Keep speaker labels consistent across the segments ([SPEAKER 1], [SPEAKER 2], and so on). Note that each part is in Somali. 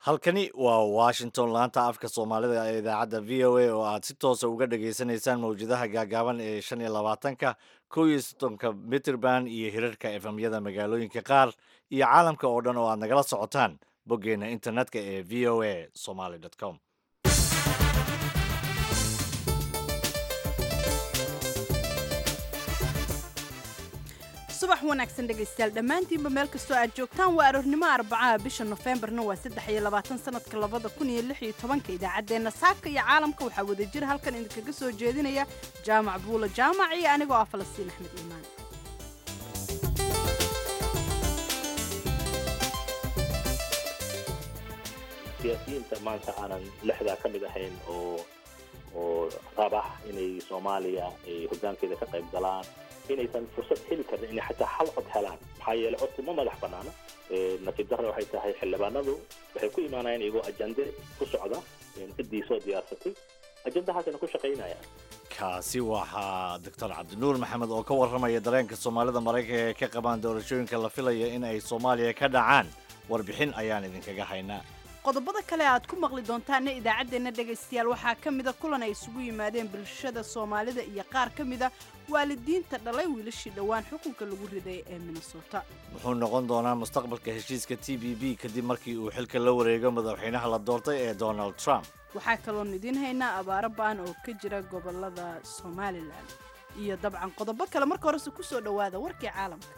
[SPEAKER 1] halkani waa washington laanta afka soomaalida ee idaacadda v o a oo aad si toosa uga dhageysanaysaan mawjadaha gaagaaban ee shan iyo labaatanka kow iyo soddonka mitrband iyo hirarka efemyada magaalooyinka qaar iyo caalamka oo dhan oo aad nagala socotaan boggeena internetka ee v o a somaly com
[SPEAKER 2] subax wanaagsan dhegaystayaal dhammaantiinba meel kastoo aad joogtaan waa aroornimo arbacaha bisha nofembarna waa saddex iyo labaatan sanadka labada kun iyo lix iyo tobanka idaacaddeenna saaka iyo caalamka waxaa wada jira halkan idinkaga soo jeedinaya jaamac buula jaamac iyo anigoo ah falastiin axmed iimaan
[SPEAKER 3] siyaasiyiinta maanta aanan lixdaa ka mid ahayn oo oo raba inay soomaaliya ay hoggaankeeda ka qayb galaan inaysan fursad heli karin inay xataa hal cod helaan maxaa yeelay codku ma madax banaana nasiib darra waxay tahay xildhibaanadu waxay ku imaanayaan iyagoo ajande ku socda ciddii soo diyaarsatay ajandahaasina ku shaqaynayaan
[SPEAKER 1] kaasi waxaa doctor cabdinuur maxamed oo ka warramaya dareenka soomaalida maraykanka ee ka qabaan doorashooyinka la filaya in ay soomaaliya ka dhacaan warbixin ayaan idinkaga haynaa
[SPEAKER 2] qodobada kale aad ku maqli doontaana idaacaddeenna dhegaystayaal waxaa ka mida kulan ay isugu yimaadeen bulshada soomaalida iyo qaar ka mida waalidiinta dhalay wiilashii dhowaan xukunka lagu riday ee minnesota
[SPEAKER 1] muxuu noqon doonaa mustaqbalka heshiiska t b b kadib markii uu xilka la wareego madaxweynaha la doortay ee donald trump
[SPEAKER 2] waxaa kaloon idiin haynaa abaaro ba'an oo ka jira gobolada somalilan iyo dabcan qodobo kale marka horese ku soo dhowaada warkii caalamka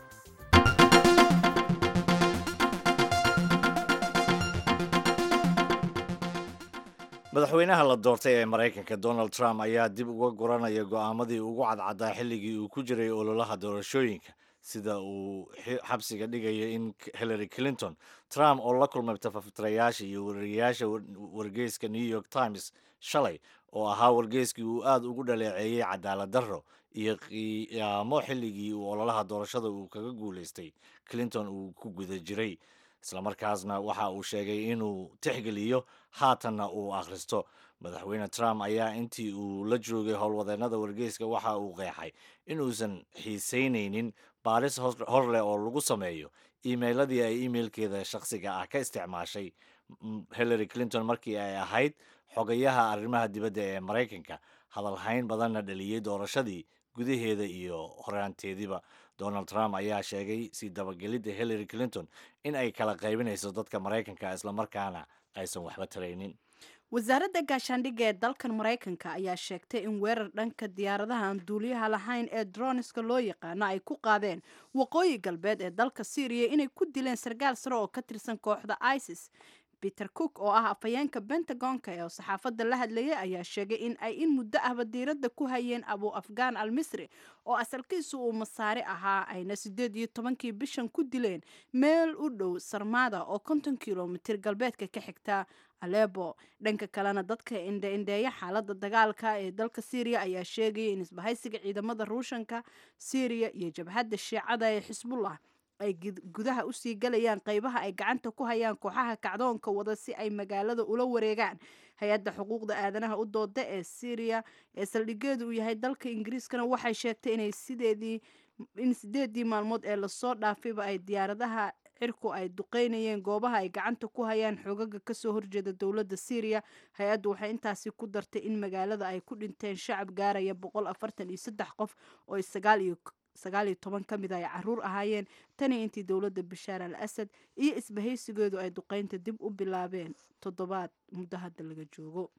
[SPEAKER 1] madaxweynaha la doortay ee maraykanka donald trump ayaa dib uga guranaya go'aamadii ugu cadcaddaa xilligii uu ku jiray ololaha doorashooyinka sida uu xabsiga dhigaya in hillary clinton trump oo la kulmay tafatirayaasha iyo wariyayaasha wargeyska new york times shalay oo ahaa wargeyskii uu aad ugu dhaleeceeyey cadaalad darro iyo qiyaamo xilligii uu ololaha doorashada uu kaga guulaystay clinton uu ku guda jiray islamarkaasna waxa uu sheegay inuu tixgeliyo haatanna uu akhristo madaxweyne trump ayaa intii uu la joogay howlwadeennada wargeyska waxa uu qeexay inuusan xiisaynaynin baaris hor leh oo lagu sameeyo emailadii ay emailkeeda shakhsiga ah ka isticmaashay hillary clinton markii ay ahayd xogayaha arrimaha dibadda ee maraykanka hadalhayn badanna dhaliyey doorashadii gudaheeda iyo horaanteediba donald trump ayaa sheegay sii dabagelidda hillary clinton in ay kala qaybinayso dadka maraykanka islamarkaana aysan waxba taraynin
[SPEAKER 2] wasaaradda gaashaandhigga ee dalkan maraykanka ayaa sheegtay in weerar dhanka diyaaradaha aan duuliyaha lahayn ee droniska loo yaqaano ay ku qaadeen waqooyi galbeed ee dalka syriya inay ku dileen sarkaal sare oo ka tirsan kooxda isis peter cook oo ah afhayeenka bentagonka ee saxaafadda la hadlayay ayaa sheegay in ay in muddo ahba diiradda ku hayeen abu afghan al misri oo asalkiisu uu masaari ahaa ayna siddeed iyo tobankii bishan ku dileen meel u dhow sarmada oo konton kilomitir galbeedka ka xigta alebo dhanka kalena dadka indhe-indheeya xaaladda dagaalka ee dalka syriya ayaa sheegaya in isbahaysiga ciidamada ruushanka syriya iyo jabhadda shiicada ee xisbullah ay gudaha usii galayaan qaybaha ay gacanta ku hayaan kooxaha kacdoonka wada si ay magaalada ula wareegaan hay-adda xuquuqda aadanaha u dooda ee syriya ee saldhigeedu uu yahay dalka ingiriiskana waxay sheegtay inay sideedii in sideedii maalmood ee lasoo dhaafayba ay diyaaradaha cirku ay duqeynayeen goobaha ay gacanta ku hayaan xoogaga kasoo horjeeda dowladda syriya hay-addu waxay intaasi ku dartay in magaalada ay ku dhinteen shacab gaaraya boqol afartan iyo saddex qof oo sagaal iyo sagaal iyo toban ka mid ay caruur ahaayeen tani intii dowladda bashaar al asad iyo isbahaysigeedu ay duqeynta dib u bilaabeen toddobaad muddo hadda laga joogo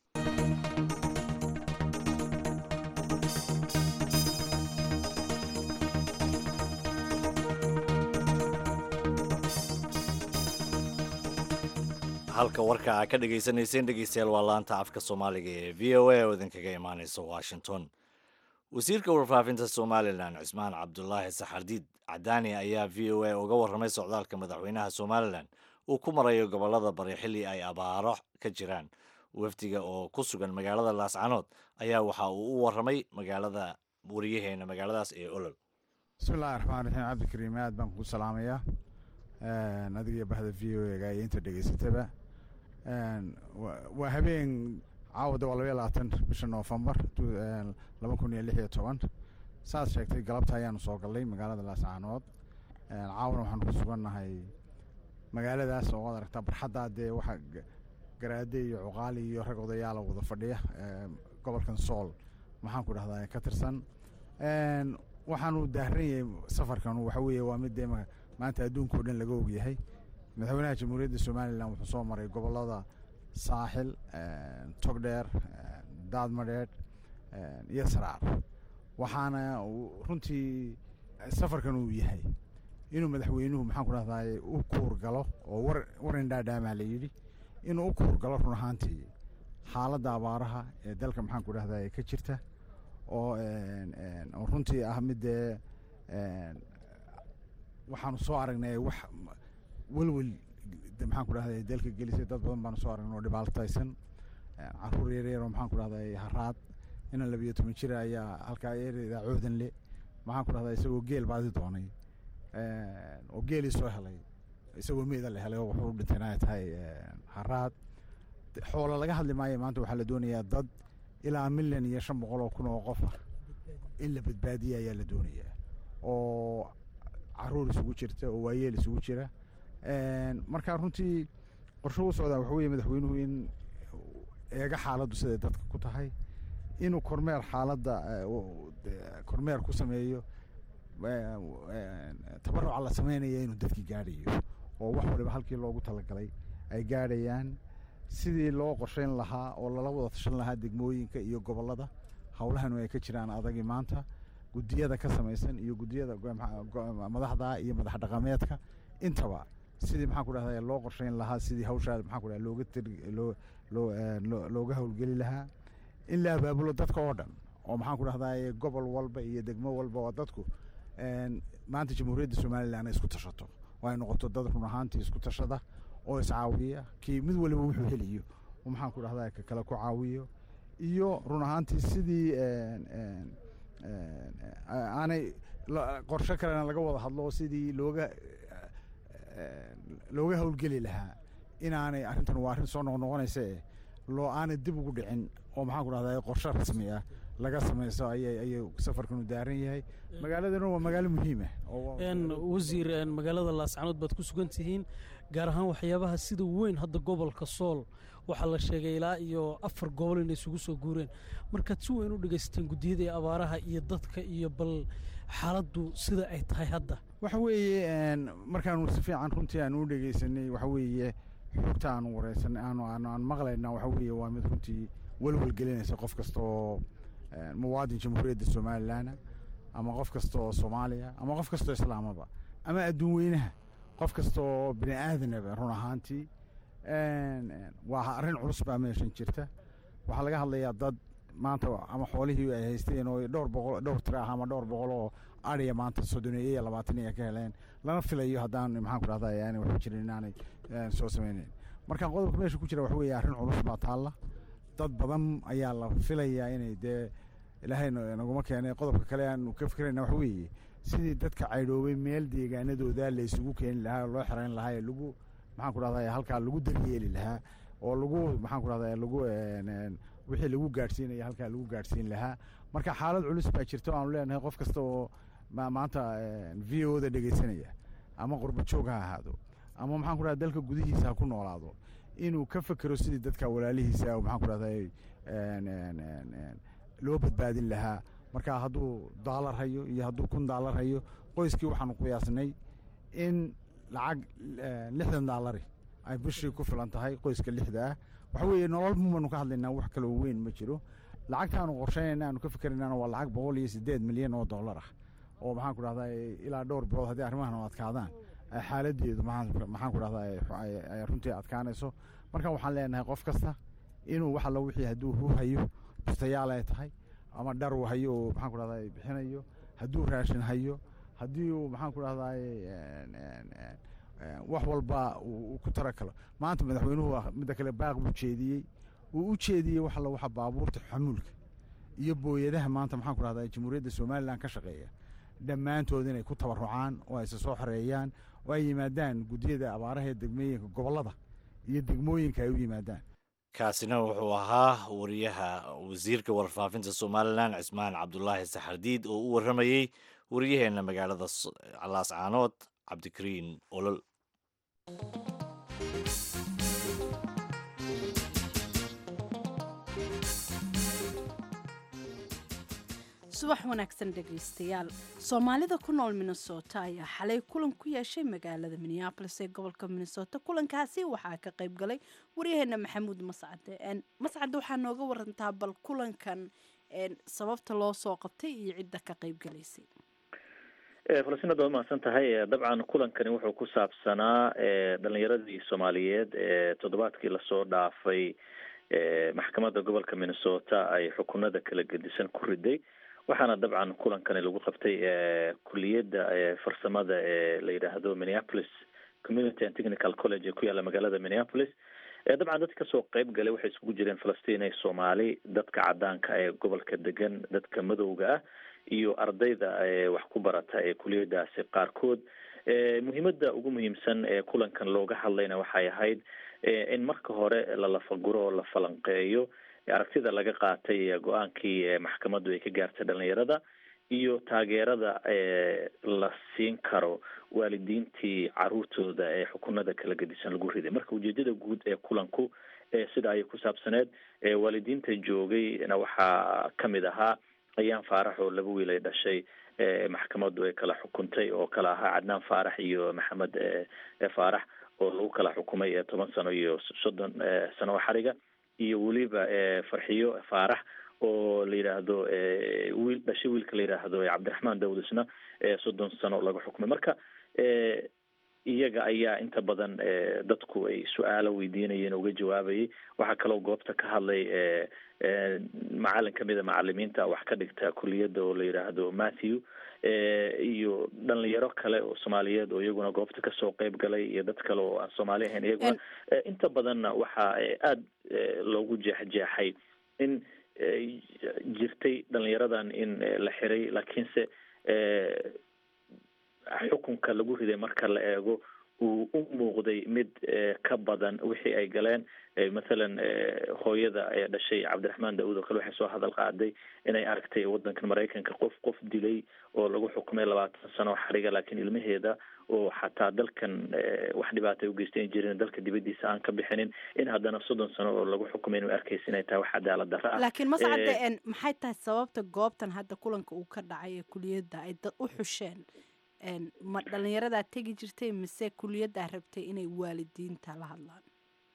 [SPEAKER 1] halka warka aa ka dhagaysanayseen dhegeystayaal waa laanta afka soomaaliga ee v o a oo idinkaga imaaneysa washington wasiirka warfaafinta somalilan cismaan cabdulaahi saxardiid cadaani ayaa v o a uga warramay socdaalka madaxweynaha somalilan uu ku marayo gobolada bari xilli ay abaaro ka jiraan wafdiga oo ku sugan magaalada laascanood ayaa waxa uu u warramay magaalada wariyaheena magaaladaas ee olol
[SPEAKER 4] bismillahi raxmaan raxiim cabdikariim aad baan ku salaamayaa adigiyo bahda v o ega iyo inta dhegeysataba waa habeen caawada waa labaiyo labaatan bisha noofembar laba kun iyo lix iyo toban saad sheegtay galabta ayaanu soo gallay magaalada laascaanood caawna waxaanu ku sugannahay magaaladaas oo ad aragtaa barxaddaa dee waxaa garaade iyo cuqaali iyo rag odayaala wada fadhiya gobolkan sool maxaan ku dhahdaa ka tirsan waxaanu daaran yahay safarkan waxa weeye waa mid dee maanta adduunka o dhan laga ogyahay madaxweynaha jamhuuriyadda somalilan wuxuu soo maray gobolada saaxil togdheer daadmadheedh iyo saraar waxaana runtii safarkan uu yahay inuu madaxweynuhu maxaan ku dhahdaay u kuur galo oo war war indhaadhaamaa la yidhi inuu u kuur galo run ahaantii xaaladda abaaraha ee dalka maxaan ku dhahdaay ka jirta oo oo runtii ah midee waxaanu soo aragnay wax welwel maxaan ku dhahday dalka gelisay dad badan baanu soo aragnay oo dhibaataysan caruur yaryar oo maxaan ku dhahday haraad inan labiyo toban jira ayaa halkaa eredaa coodan le maxaan ku dhahdaa isagoo geel baadi doonay oo geelii soo helay isagoo meeda la helay oo wuxuu u dhintayna ay tahay haraad xoolo laga hadli maayo maanta waxaa la doonayaa dad ilaa milyan iyo shan boqol oo kun oo qof ah in la badbaadiya ayaa la doonayaa oo caruur isugu jirta oo waayeel isugu jira marka runtii qorsho u socdaa waxa weye madaxweynuhu in eega xaaladdu siday dadka ku tahay inuu kormeer xaaladda kormeer ku sameeyo tabaruca la sameynaya inuu dadkii gaadhayo oo wax waliba halkii loogu talagalay ay gaadhayaan sidii loo qorsheyn lahaa oo lala wada tashan lahaa degmooyinka iyo gobollada howlahanu ay ka jiraan adagii maanta guddiyada ka samaysan iyo guddiyada madaxda iyo madax dhaqameedka intaba sidii maxaan ku dhahda loo qorsheyn lahaa sidii hawshaa maxaan ku dhahda looga loo loo looga howlgeli lahaa in la abaabulo dadka oo dhan oo maxaan ku dhahdaa gobol walba iyo degmo walba oo dadku maanta jamhuuriyadda somalilan ay isku tashato oo ay noqoto dad run ahaantii isku tashada oo iscaawiya kii mid waliba wuxuu heliyo maxaan ku dhahdaa ka kale ku caawiyo iyo run ahaantii sidii aanay qorshe kalena laga wada hadlo sidii looga looga howlgeli lahaa inaanay arrintan waa arrin soo noqnoqonaysa eh loo aanay dib ugu dhicin oo maxaan ku dhahdaa qorshe rasmi ah laga samayso ayay ayay safarkanu daaran yahay magaaladana waa magaalo muhiima
[SPEAKER 5] wasiir magaalada laascanood baad ku sugan tihiin gaar ahaan waxyaabaha sida weyn hadda gobolka sool waxaa la sheegay ilaa iyo afar gobol inay isugu soo guureen markaad si weyn u dhegaysateen guddiyada ee abaaraha iyo dadka iyo bal xaaladdu sida ay tahay hadda
[SPEAKER 4] waxa weeye markaanu si fiican runtii aan u dhegaysanay waxa weeye xogta aanu wareysanay aanu aanu aan maqlayna waxa weeye waa mid runtii welwel gelinaysa qof kasta oo muwaadin jamhuuriyadda somalilan ama qof kasta oo soomaaliya ama qof kasta oo islaamaba ama adduun weynaha qof kasta oo bini aadanaba run ahaantii waa arrin culus baa meeshan jirta waxaa laga hadlayaa dad maanta ama xoolihii ay haysteen oo dhowr boqol dhowr tira ah ama dhowr boqol oo ariya maanta soddoneeye iyo labaatan ay ka heleen lana filayo haddaan maxaan ku dhahdaa aanay waxu jirin inaanay soo sameyneyn marka qodobka meesha ku jira waxa weeye arrin culus baa taalla dad badan ayaa la filayaa inay dee ilaahay naguma keenay qodobka kale aanu ka fikirayna waxa weeye sidii dadka caydhoobay meel deegaanadooda la isugu keeni lahaa oo loo xereyn lahaa ee lagu maxaan ku dhahdaa halkaa lagu daryeeli lahaa oo lagu maxaan ku dhahdaa lagu wixii lagu gaadhsiinaya halkaa lagu gaadhsiin lahaa marka xaalad culus baa jirta o aanu leenahay qof kasta oo maanta v o da dhegaysanaya ama qurba joog ha ahaado ama maxaan ku dhahda dalka gudihiisa ha ku noolaado inuu ka fekero sidii dadka walaalihiisa maxaan ku dhahdaa loo badbaadin lahaa marka hadduu daalar hayo iyo hadduu kun daalar hayo qoyskii waxaanu qiyaasnay in lacag lixdan daalari ay bishii ku filan tahay qoyska lixda ah waxa weeye nolol mumanu ka hadlaynaa wax kaloo weyn ma jiro lacagtaanu qorsheynayna aanu ka fikeraynana waa lacag boqol iyo siddeed milyan oo dollar ah oo maxaan ku dhahdaa ilaa dhowr bilood haddii arrimahan adkaadaan xaaladeedu maxaan ku dhahdaa ay runtii adkaanayso marka waxaan leenahay qof kasta inuu wax alla wixii hadduu hu hayo bustayaal ay tahay ama dhar uu hayo oo maxaan ku dhahdaa bixinayo hadduu raashin hayo haddii uu maxaan ku dhahdaa wax walba uu ku tara kalo maanta madaxweynuhu midda kale baaq buu jeediyey uu u jeediyey wax alla waxa baabuurta xamuulka iyo booyadaha maanta maxaan ku dhahdaa jamhuuriyadda somalilan ka shaqeeya dhammaantood inay ku tabarucaan oo ayse soo xoreeyaan oo ay yimaadaan guddiyada abaaraha ee degmooyinka gobollada iyo degmooyinka ay u yimaadaan
[SPEAKER 1] kaasina wuxuu ahaa wariyaha wasiirka warfaafinta somalilan cismaan cabdulaahi saxardiid oo u warramayey wariyaheenna magaalada laascaanood cabdikariin olol
[SPEAKER 2] subax wanaagsan dhegaystayaal soomaalida ku nool minnesota ayaa xalay kulan ku yeeshay magaalada minneabolis ee gobolka minnesota kulankaasi waxaa ka qayb galay waryaheena maxamuud mascade mascade waxaa nooga warantaa bal kulankan sababta loo soo qabtay iyo cidda ka qayb galaysay
[SPEAKER 3] falastinad waad mahadsan tahay dabcan kulankani wuxuu ku saabsanaa dhalinyaradii soomaaliyeed ee toddobaadkii lasoo dhaafay maxkamadda gobolka minnesota ay xukunada kala gedisan ku riday waxaana dabcan kulankani lagu qabtay kuliyadda farsamada ee la yidhaahdo minneapolis community and technical college ee ku yaalla magaalada minneapolis dabcan dadka kasoo qeyb galay waxay isugu jireen falastiin ee soomaali dadka cadaanka ee gobolka degan dadka madowga ah iyo ardayda wax ku barata ee kuliyadaasi qaarkood muhiimada ugu muhiimsan ee kulankan looga hadlayna waxay ahayd in marka hore la lafaguro oo la falanqeeyo aragtida laga qaatay go-aankii maxkamaddu ay ka gaartay dhalinyarada iyo taageerada la siin karo waalidiintii caruurtooda ee xukunada kala gedisan lagu riday marka ujeedada guud ee kulanku sida ayay ku saabsaneed waalidiinta joogayna waxaa kamid ahaa ayaan faarax oo laba wiil ay dhashay maxkamaddu ay kala xukuntay oo kala ahaa cadnaan faarax iyo maxamed faarax oo lagu kala xukumay toban sano iyo soddon sano xariga iyo weliba farxiyo faarax oo la yidhaahdo wiil dhashay wiilka la yidhaahdo cabdiraxmaan dawud isna soddon sano laga xukumay marka iyaga ayaa inta badan dadku ay su-aalo weydiinayeen uga jawaabayay waxaa kaloo goobta ka hadlay macalin kamida macalimiinta wax ka dhigta kuliyadda oo la yidhaahdo matthew iyo dhalinyaro kale oo soomaaliyeed oo iyaguna goobta kasoo qeyb galay iyo dad kale oo aan soomaali ahayn iyaguna inta badanna waxaa aada loogu jeexjeexay in jirtay dhalinyaradan in la xiray laakiinse xukunka lagu riday marka la eego uu u muuqday mid ka badan wixii ay galeen mathalan hooyada ee dhashay cabdiraxmaan daawud oo kale waxay soo hadal qaaday inay aragtay wadankan maraykanka qof qof dilay oo lagu xukumay labaatan sano xariga laakiin ilmaheeda oo xataa dalkan wax dhibaata ugeystan jirin dalka dibadiisa aan ka bixinin in haddana soddon sano oo lagu xukumay inu arkaysa inay tahay wax cadaalad darro ah
[SPEAKER 2] laakiin mascade maxay tahay sababta goobtan hadda kulanka uu ka dhacay ee kuliyadda ay dad u xusheen ma dhalinyaradaa tegi jirtay mise kuliyaddaa rabtay inay waalidiinta la hadlaan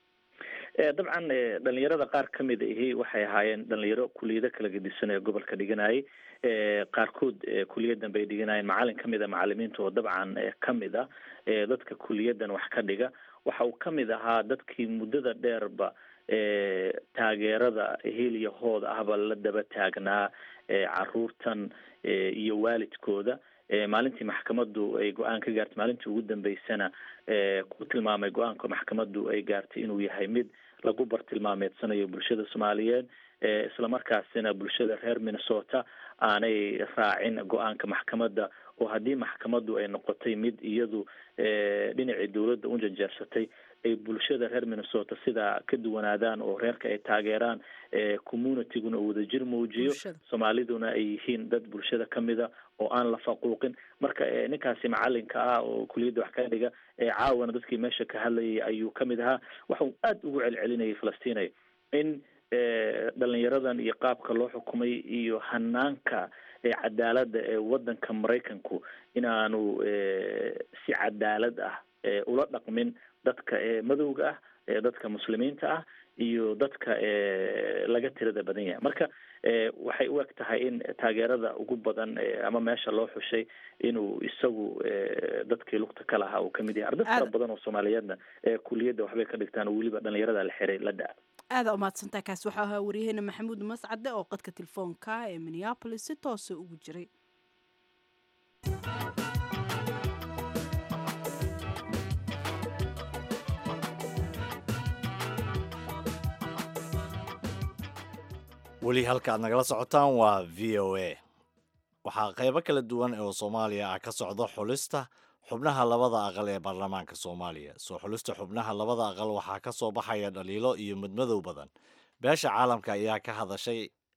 [SPEAKER 3] dabcan dhalinyarada qaar kamid ahi waxay ahaayeen dhalinyaro kuliyado kala gedisan ee gobolka dhiganayay qaarkood kuliyadan bay dhiganayeen macalin kamid a macalimiinta oo dabcan kamid a dadka kuliyadan wax ka dhiga waxa uu kamid ahaa dadkii muddada dheerba taageerada heliya hood ahba la daba taagnaa caruurtan iyo waalidkooda maalintii maxkamaddu ay go-aan ka gaartay maalintii ugu dambeysana ku tilmaamay go-aanka maxkamaddu ay gaartay inuu yahay mid lagu bartilmaameedsanayo bulshada soomaaliyeed islamarkaasina bulshada reer minnesota aanay raacin go-aanka maxkamadda oo haddii maxkamaddu ay noqotay mid iyadu dhinacii dowladda u janjeersatay ay bulshada reer minnesota sidaa ka duwanaadaan oo reerka ay taageeraan communityguna uu wadajir muujiyo soomaaliduna ay yihiin dad bulshada kamida oo aan la faquuqin marka ninkaasi macalinka ah oo kuliyadda wax ka dhiga caawana dadkii meesha ka hadlayay ayuu kamid ahaa waxau aada ugu celcelinayay falastinay in dhalinyaradan iyo qaabka loo xukumay iyo hanaanka cadaaladda ee wadanka maraykanku inaanu si cadaalad ah ula dhaqmin dadka madowga ah dadka muslimiinta ah iyo dadka laga tirada badan yahay marka waxay u eg tahay in taageerada ugu badan ama meesha loo xushay inuu isagu dadkii lugta ka lahaa uu kamid yahay arday fara badan oo soomaaliyeedna kuliyadda waxbay ka dhigtaan oo weliba dhalinyarada la xiray la da-
[SPEAKER 2] aada umahadsantaa kaas waxaa ahaa waryaheena maxamuud mascade oo qadka telefoonka ee minneabolis si toosa ugu jiray
[SPEAKER 1] weli halka aad nagala socotaan waa v o a waxaa qaybo kala duwan oo soomaaliya ah ka socda xulista xubnaha labada aqal ee baarlamaanka soomaaliya soo xulista xubnaha labada aqal waxaa ka soo baxaya dhaliilo iyo mudmadow badan beesha caalamka ayaa ka hadashay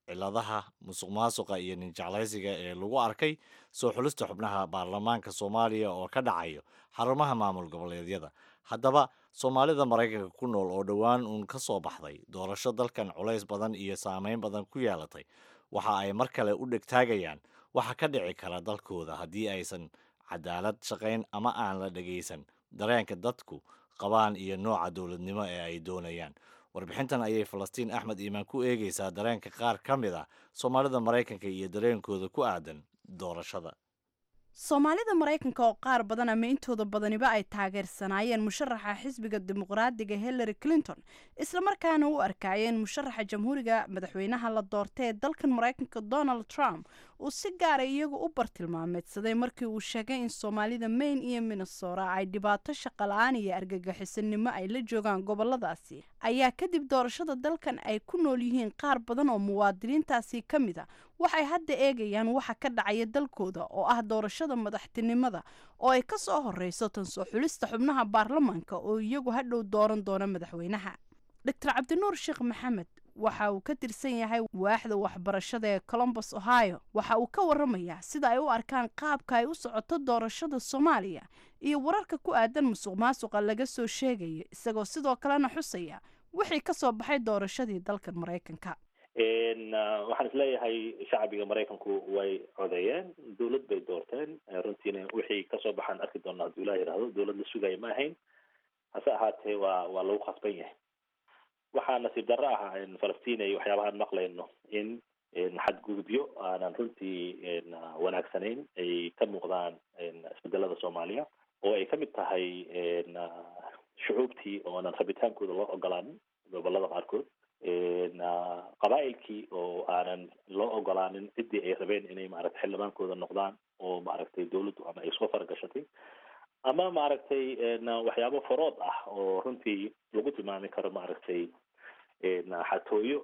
[SPEAKER 1] ciladaha musuq maasuqa iyo ninjeclaysiga ee lagu arkay soo xulista xubnaha baarlamaanka soomaaliya oo ka dhacayo xarumaha maamul goboleedyada haddaba soomaalida maraykanka ku nool oo dhowaan uun ka soo baxday doorasho dalkan culays badan iyo saameyn badan ku yeelatay waxa ay mar kale u dhegtaagayaan waxa ka dhici kara dalkooda haddii aysan cadaalad shaqayn ama aan la dhegaysan dareenka dadku qabaan iyo nooca dowladnimo ee ay doonayaan warbixintan ayay falastiin axmed iimaan ku eegaysaa dareenka qaar ka mid ah soomaalida maraykanka iyo dareenkooda ku aadan doorashada
[SPEAKER 2] soomaalida maraykanka oo qaar badan ama intooda badaniba ay taageersanaayeen musharaxa xisbiga dimuqraadiga hillary clinton islamarkaana u arkaayeen musharaxa jamhuuriga madaxweynaha la doortay ee dalkan maraykanka donald trump uu si gaara iyagu u bartilmaameedsaday markii uu sheegay in soomaalida maine iyo minnesota ay dhibaato shaqala-aan iyo argagixisanimo ay la joogaan goboladaasi ayaa kadib doorashada dalkan ay ku nool yihiin qaar badan oo muwaadiniintaasi ka mid a waxay hadda eegayaan waxa ka dhacaya dalkooda oo ah doorashada madaxtinimada oo ay ka soo horeyso tan soo xulista xubnaha baarlamaanka oo iyagu hadhow dooran doona madaxweynaha doctor cabdinuur sheekh maxamed waxa uu ka tirsan yahay waaxda waxbarashada ee colombus ohio waxa uu ka waramayaa sida ay u arkaan qaabka ay u socoto doorashada soomaaliya iyo wararka ku aadan musuq maasuqa laga soo sheegayo isagoo sidoo kalena xusaya wixii ka soo baxay doorashadii dalkan maraykanka
[SPEAKER 3] waxaan isleeyahay shacbiga maraykanku way codeeyeen dowlad bay doorteen runtiina wixii kasoo baxaan arki doona hadduu ilah yidhahdo dowlad la sugaya ma ahayn hase ahaatee waa waa lagu khasban yahay waxaa nasiib darro ah falastiin ay waxyaabahaan maqlayno in xadgudubyo aanan runtii wanaagsanayn ay ka muuqdaan isbedelada soomaaliya oo ay kamid tahay shucuubtii oonan rabitaankooda loo ogolaanin gobolada qaarkood qabaa'ilkii oo aanan loo ogolaanin ciddii ay rabeen inay maaragtay xildhibaankooda noqdaan oo maaragtay dawladdu ama ay soo faragashatay ama maaragtay waxyaabo farood ah oo runtii lagu tilmaami karo maaragtay xatooyo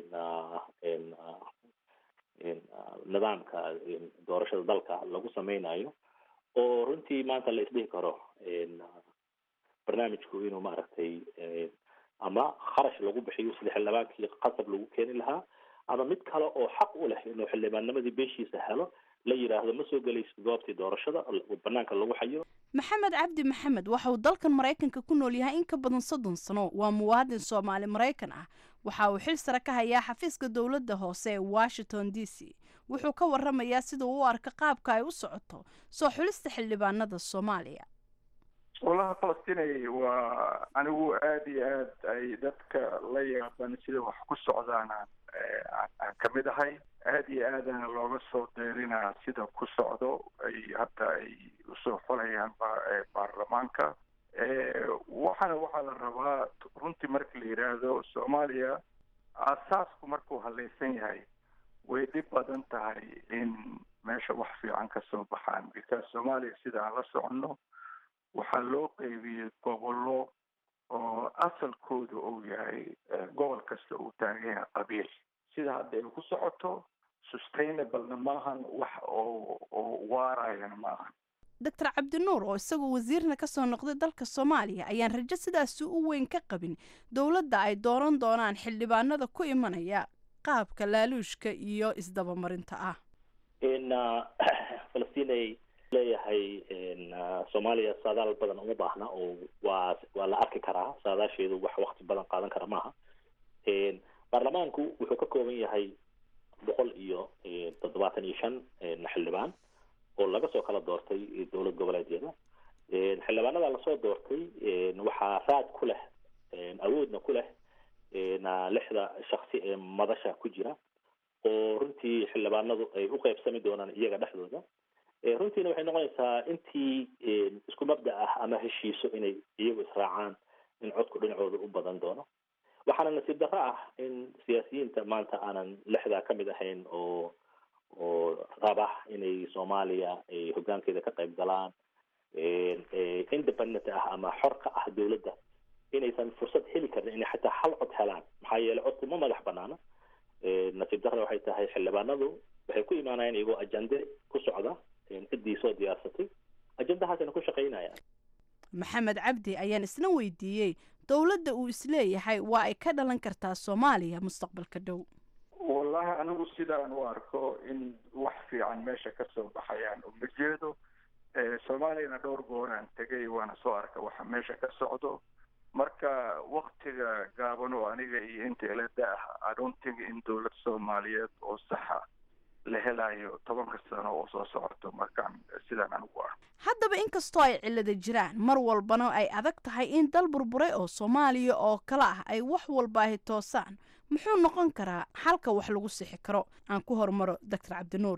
[SPEAKER 3] nidaamka doorashada dalka lagu sameynayo oo runtii maanta la isdhihi karo barnaamijku inuu maaragtay ama kharash lagu bixiyo sida xildhibaankii qasab lagu keeni lahaa ama mid kale oo xaq u leh inuu xildhibaannimadii beeshiisa helo la yidhaahdo ma soo gelaysid goobtii doorashada banaanka lagu xayo
[SPEAKER 2] maxamed cabdi maxamed waxa uu dalkan maraykanka ku nool yahay in ka badan soddon sano waa muwaadin soomaali maraykan ah waxa uu xil sare ka hayaa xafiiska dowladda hoose ee washington d c wuxuu ka waramayaa sida uu u arka qaabka ay u socoto soo xulista xildhibaanada soomaaliya
[SPEAKER 6] walaha falastinay waa anigu aada iyo aad ay dadka la yaaban sida wax ku socdaan aan ka mid ahay aada iyo aadana looga soo deerinaa sida ku socdo ay hadda ay usoo xolayaan baarlamaanka waxaana waxaa la rabaa runtii marka la yidhaahdo soomaaliya aasaasku markuu halaysan yahay way dhib badan tahay in meesha wax fiican ka soo baxaan because soomaaliya sida aan la soconno waxaa loo qeybiyey gobollo oo asalkooda uu yahay gobol kasta uu taagan yahay qabiil sida hadda ay ku socoto sustainablena maahan wax oo oo waarayana maahan
[SPEAKER 2] doctor cabdinuur oo isagoo wasiirna ka soo noqday dalka soomaaliya ayaan rajo sidaasi u weyn ka qabin dowladda ay dooran doonaan xildhibaanada ku imanaya qaabka laaluushka iyo isdabamarinta ah
[SPEAKER 3] falastiin leeyahay soomaaliya saadaal badan uma baahna oo waa waa la arki karaa saadaasheedu wax wakti badan qaadan kara maaha baarlamaanku wuxuu ka kooban yahay boqol iyo toddobaatan iyo shan xildhibaan oo laga soo kala doortay dowlad goboleedyada xildhibaanada lasoo doortay waxaa raad ku leh awoodna ku leh lixda shaksi ee madasha ku jira oo runtii xildhibaanadu ay u qeybsami doonaan iyaga dhexdooda runtiina waxay noqonaysaa intii isku mabda ah ama heshiiso inay iyagu israacaan in codku dhinacooda u badan doono waxaana nasiib darro ah in siyaasiyiinta maanta aanan lixdaa ka mid ahayn oo oo raba inay soomaaliya ay hoggaankeeda ka qayb galaan independent ah ama xor ka ah dowladda inaysan fursad heli karin inay xataa hal cod helaan maxaa yeelay codku ma madax banaana nasiib darra waxay tahay xildhibaanadu waxay ku imaanayaan iyagoo ajande ku socda ciddii soo diyaarsatay ajandahaasina ku shaqaynayaan
[SPEAKER 2] maxamed cabdi ayaan isna weydiiyey dowladda uu isleeyahay waa ay ka dhalan kartaa soomaaliya mustaqbalka dhow
[SPEAKER 6] wallahi anigu sidaan u arko in wax fiican meesha ka soo baxayaan uma jeedo soomaaliyana dhowr gooraan tegay waana soo arka waxa meesha ka socdo marka waktiga gaaban oo aniga iyo inta ila da-ah adontiga in dowlad soomaaliyeed oo saxa la helayo tobanka sano oo soo socoto markaan sidaan anigu ah
[SPEAKER 2] haddaba inkastoo ay cillada jiraan mar walbana ay adag tahay in dal burburay oo soomaaliya oo kale ah ay wax walba ahi toosaan muxuu noqon karaa xalka wax lagu sixi karo aan ku hormaro doctor cabdinuur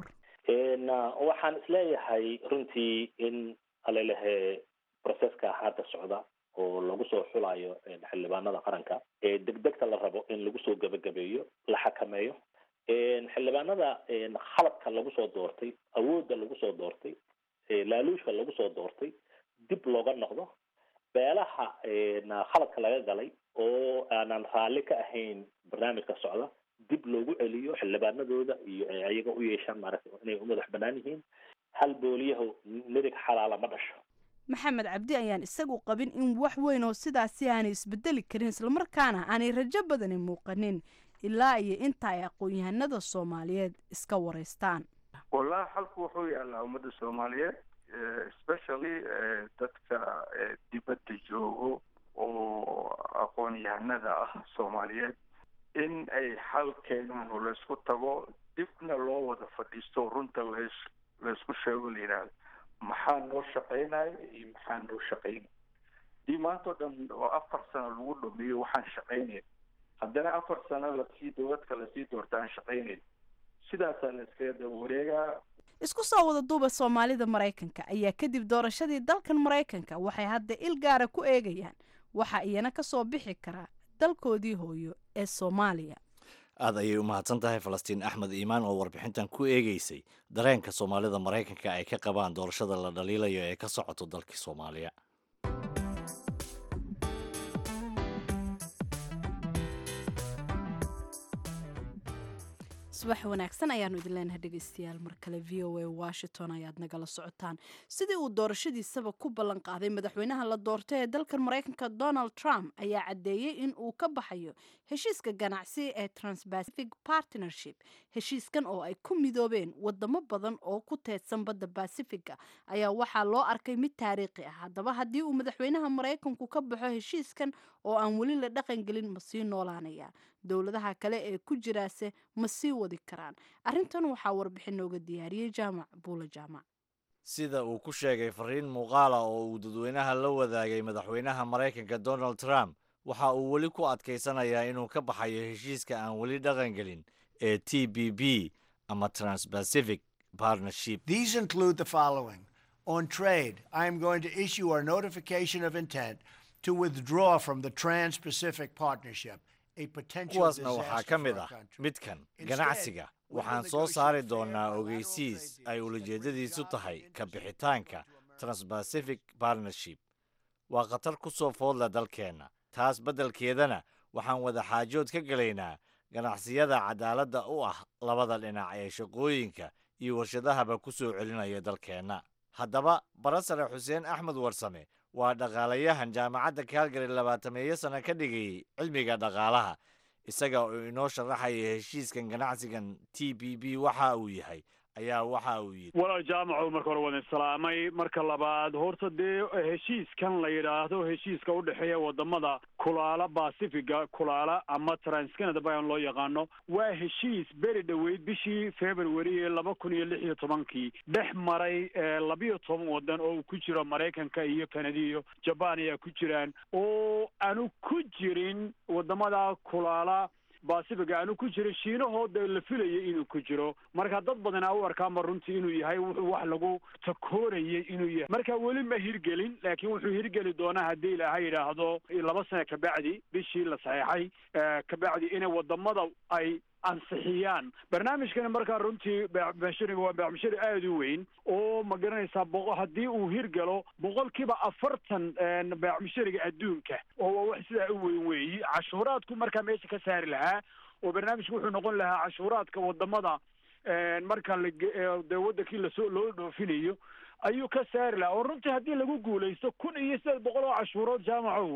[SPEAKER 3] waxaan isleeyahay runtii in alelehe processka hadda socda oo lagu soo xulayo xildhibaanada qaranka ee degdegta la rabo in lagu soo gebagabeeyo la xakameeyo xildhibaanada khaladka lagu soo doortay awoodda lagu soo doortay laaluushka lagu soo doortay dib looga noqdo beelaha khaladka laga galay oo aanan raalli ka ahayn barnaamijka socda dib loogu celiyo xildhibaanadooda iyo ayaga u yeeshaan maaragtay inay u madax banaan yihiin hal booliyahu midig xalaala ma dhasho
[SPEAKER 2] maxamed cabdi ayaan isagu qabin in wax weyn oo sidaasi aanay isbedeli karin islamarkaana aanay rajo badani muuqanin ilaa iyo inta ay aqoon-yahanada soomaaliyeed iska wareystaan
[SPEAKER 6] wallahi xalku wuxuu yaalaa ummadda soomaaliyeed especially dadka dibadda joogo oo aqoon-yahanada ah soomaaliyeed in ay xal keenaan oo laysku tago dibna loo wada fadhiisto runta las laysku sheego la yidhaahdo maxaa noo shaqaynayo iyo maxaa noo shaqaynay dii maanta o dhan oo afar sano lagu dhameeyo waxaan shaqaynayn haddana afar sano lasii dowladka lasii doorta aan shaqaynayn sidaasaa la iskaga daba wareegaa
[SPEAKER 2] isku soo wada duuba soomaalida maraykanka ayaa kadib doorashadii dalkan maraykanka waxay hadda il gaara ku eegayaan waxa iyana ka soo bixi karaa dalkoodii hooyo ee soomaaliya
[SPEAKER 1] aad ayay u mahadsan tahay falastiin axmed iimaan oo warbixintan ku eegeysay dareenka soomaalida maraykanka ay ka qabaan doorashada la dhaliilayo ee ka socoto dalkii soomaaliya
[SPEAKER 2] subax wanaagsan ayaanu idin leenahay dhegeystayaal mar kale v o a washington ayaad nagala socotaan sidii uu doorashadiisaba ku ballan qaaday madaxweynaha la doortay ee dalkan maraykanka donald trump ayaa caddeeyey in uu ka baxayo heshiiska ganacsi ee transpacific partnership heshiiskan oo ay ku midoobeen wadamo badan oo ku teedsan badda basifiga ayaa waxaa loo arkay mid taariikhi ah haddaba haddii uu madaxweynaha maraykanku ka baxo heshiiskan oo aan weli la dhaqangelin ma sii noolaanaya dowladaha kale ee ku jiraase ma sii wadi karaan arrintan waxaa warbixin nooga diyaariyey jaamac buula jaamac
[SPEAKER 1] sida uu ku sheegay fariin muuqaala oo uu dadweynaha la wadaagay madaxweynaha maraykanka donald trump waxa uu weli ku adkaysanayaa inuu ka baxayo heshiiska aan weli dhaqangelin ee t b b ama transpacific partnership
[SPEAKER 7] These include the following. On trade, I am going to issue our notification of intent to withdraw from the Trans Pacific Partnership, a potential
[SPEAKER 1] kuwaasna waxaa
[SPEAKER 7] disaster
[SPEAKER 1] ka
[SPEAKER 7] for
[SPEAKER 1] mid
[SPEAKER 7] our
[SPEAKER 1] ah
[SPEAKER 7] country.
[SPEAKER 1] midkan
[SPEAKER 7] Instead,
[SPEAKER 1] ganacsiga
[SPEAKER 7] we will
[SPEAKER 1] waxaan soo
[SPEAKER 7] negotiate
[SPEAKER 1] saari
[SPEAKER 7] fair
[SPEAKER 1] doonaa
[SPEAKER 7] bilateral
[SPEAKER 1] ogeysiis
[SPEAKER 7] trade
[SPEAKER 1] ay
[SPEAKER 7] deals
[SPEAKER 1] ulajeedadiisu
[SPEAKER 7] that
[SPEAKER 1] tahay
[SPEAKER 7] resolve
[SPEAKER 1] ka
[SPEAKER 7] the interest
[SPEAKER 1] bixitaanka
[SPEAKER 7] of America.
[SPEAKER 1] transpacific partnership waa khatar ku soo foodla dalkeenna taas beddelkeedana waxaan wada xaajood ka gelaynaa ganacsiyada cadaaladda u ah labada dhinac ee shaqooyinka iyo warshadahaba ku soo celinaya dalkeenna haddaba barasare xuseen axmed warsame waa dhaqaalayahan jaamacadda kaalgary labaatameeyo sano ka dhigayay cilmiga dhaqaalaha isaga oo inoo sharaxaya heshiiskan ganacsigan t b b waxa uu yahay ayaa waxa uu yidhi
[SPEAKER 8] walaal jaamaco marka hore waan islaamay marka labaad horta dee heshiiskan la yidhaahdo heshiiska u dhexeeya wadamada kulaala basifiga kulaala ama transcanada bayan loo yaqaano waa heshiis beri dhoweyd bishii february ee laba kun iyo lix iyo tobankii dhex maray labiyo toban wadan oo uu ku jiro maraykanka iyo kanada iyo jaban ayaa ku jiraan oo aanu ku jirin wadamada kulaala basifiga aanu ku jiro shiinahooda la filayay inuu ku jiro marka dad badan a u arkaanba runtii inuu yahay wuxuu wax lagu takoorayay inuu yahay marka weli ma hirgelin laakiin wuxuu hirgeli doonaa haddii ilaaha yidhaahdo laba sane kabacdi bishii la saxeexay kabacdi inay wadamada ay ansixiyaan barnaamijkani markaa runtii beecbashariga waa beecbashari aada u weyn oo ma garanaysaa boqo haddii uu hirgalo boqolkiiba afartan beecbashariga adduunka oo waa wax sidaa u weyn weeyi cashuuraadku markaa meesha ka saari lahaa oo barnaamijku wuxuu noqon lahaa cashuuraadka wadamada marka ladee wadankii lasoo loo dhoofinayo ayuu ka saari lahaa oo runtii haddii lagu guulaysto kun iyo sideed boqol oo cashuurood jaamacow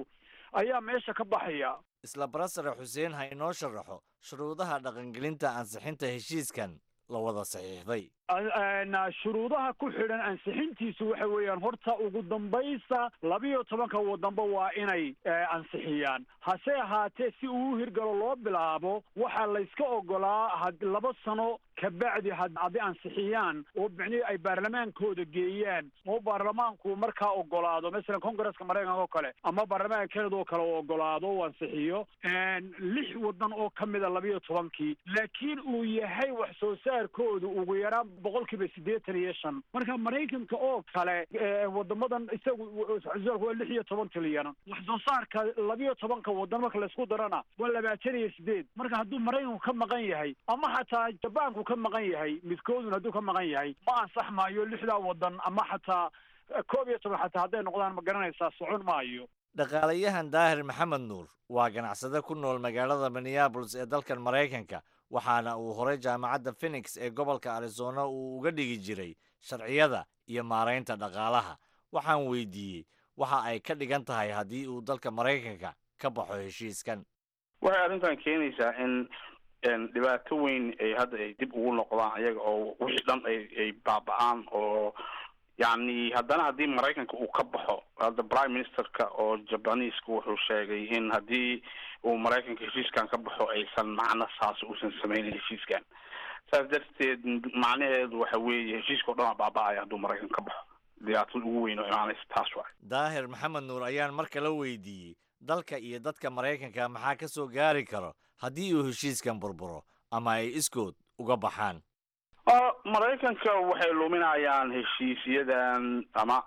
[SPEAKER 8] ayaa meesha ka baxaya
[SPEAKER 1] isla barasare xuseen ha inoo sharaxo shuruudaha dhaqangelinta ansixinta heshiiskan la wada saxiixday
[SPEAKER 8] shuruudaha ku xidhan ansixintiisu waxa weeyaan horta ugu dambaysa labiyo tobanka wadanba waa inay ansixiyaan hase ahaatee si uu u hirgalo loo bilaabo waxaa layska ogolaa had laba sano kabacdi hadday ansixiyaan oo micnihii ay baarlamaankooda geeyaan oo baarlamaanku markaa ogolaado masalan congresska maraykanka oo kale ama baarlamaanka canada oo kale oo ogolaado uu ansixiyo lix wadan oo ka mida labiyo tobankii laakiin uu yahay wax soo saarkoodu ugu yaraan boqol kiiba siddeetan iyo shan marka maraykanka oo kale wadamadan isagu waa lix iyo toban trilyan wax soo saarka labiyo tobanka wadan marka laysku darana waa labaatan iyo sideed marka hadduu maraykanku ka maqan yahay ama xataa jabaanku ka maqan yahay midkoodun hadduu ka maqan yahay ma ansax maayo lixdaa wadan ama xataa koob iyo toban xataa hadday noqdaan ma garanaysaa socon maayo
[SPEAKER 1] dhaqaalayahan daahir maxamed nuur waa ganacsade ku nool magaalada minneabolis ee dalkan maraykanka waxaana uu horay jaamacadda phenix ee gobolka arizona uu uga dhigi jiray sharciyada iyo maaraynta dhaqaalaha waxaan weydiiyey waxa ay ka dhigan tahay haddii uu dalka maraykanka ka baxo heshiiskan
[SPEAKER 9] waxay arrintan keenaysaa in dhibaato weyn ay hadda ay dib ugu noqdaan ayaga oo wixii dhan ay ay baaba-aan oo yacni haddana haddii maraykanka uu ka baxo hadda prime ministerka oo jabaniiska wuxuu sheegay in haddii uu maraykanka heshiiskan ka baxo aysan macno saas uusan sameynin heshiiskan saas darteed macnaheedu waxa weeye heshiiska o dhan aa baaba-aya hadduu maraykanka ka baxo dhibaatada ugu weyn oo imaanaysa taas waay
[SPEAKER 1] daahir maxamed nuur ayaan mar kale weydiiyey dalka iyo dadka maraykanka maxaa ka soo gaari karo haddii uu heshiiskan burburo ama ay iskood uga baxaan
[SPEAKER 9] maraykanka waxay luminayaan heshiisyadan ama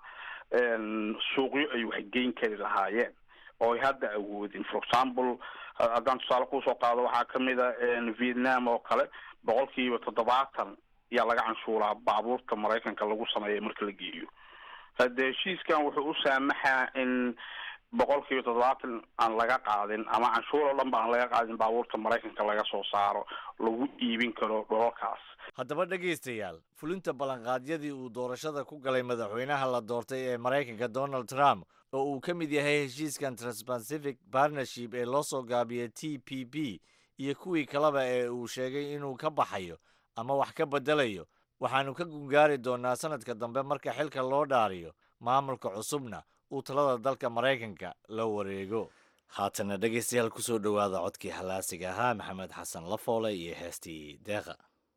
[SPEAKER 9] suuqyo ay waxgeyn kari lahaayeen oo ay hadda awoodin for example haddaan tusaale kusoo qaado waxaa kamid a vietnam oo kale boqol kiiba toddobaatan ayaa laga canshuuraa baabuurta maraykanka lagu sameeya marka la geeyo hadde heshiiskan wuxuu u saamaxaa in boqol kiiba toddobaatan aan laga qaadin ama canshuur oo dhan ba aan laga qaadin baabuurta maraykanka laga soo saaro lagu iibin karo dholalkaas
[SPEAKER 1] haddaba dhegaystayaal fulinta ballanqaadyadii uu doorashada ku galay madaxweynaha la doortay ee maraykanka donald trump oo uu ka mid yahay heshiiskan transpacific partnership ee loo soo gaabiyay t p p iyo kuwii kaleba ee uu sheegay inuu ka baxayo ama wax ka beddelayo waxaannu ka gungaari doonnaa sanadka dambe marka xilka loo dhaariyo maamulka cusubna uu talada dalka maraykanka la wareego haatana dhegaystayaal ku soo dhowaada codkii halaasiga ahaa maxamed xasan lafoole iyo heestii deeqa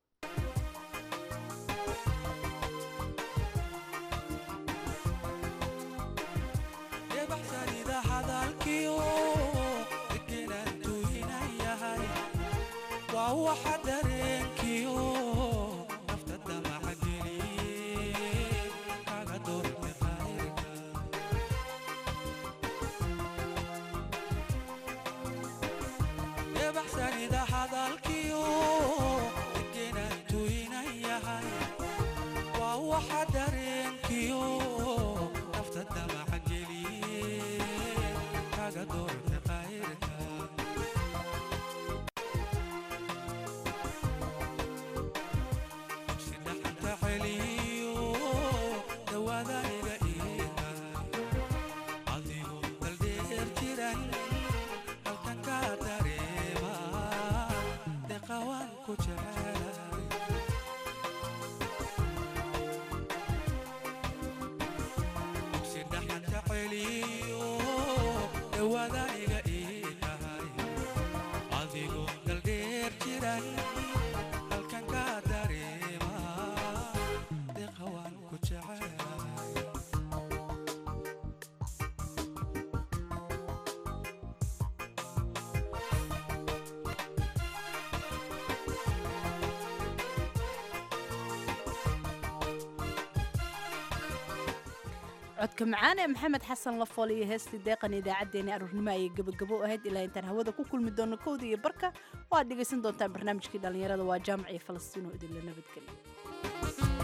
[SPEAKER 2] codka macaan ee maxamed xasan lafool iyo heestii deeqan idaacaddeenii aruurnimo ayay gebagabo ahayd ilaa intaan hawada ku kulmi doono kowda iyo barka oo aad dhegaysan doontaan barnaamijkii dhallinyarada waa jaamac iyo falastiin oo idinla nabadgeliya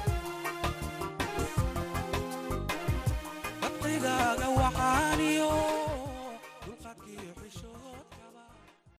[SPEAKER 10] waqtigaaga waxaaniyo